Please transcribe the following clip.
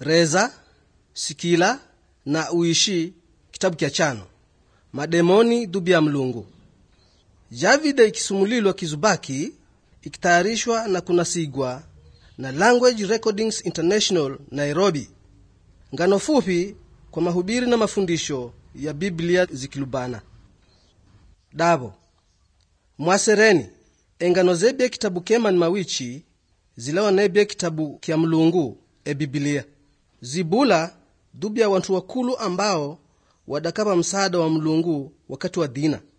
reza sikila na uishi kitabu kya chano mademoni dhubi ya mlungu javide ikisumulilwa kizubaki ikitayarishwa na kunasigwa na language recordings international nairobi ngano fupi kwa mahubiri na mafundisho ya biblia zikilubana davo mwasereni engano zebye kitabu kemani mawichi zilawa nebye kitabu kya mlungu e bibilia zibula dhubya wantu wakulu ambao wadakapa msaada wa mlungu wakati wa dhina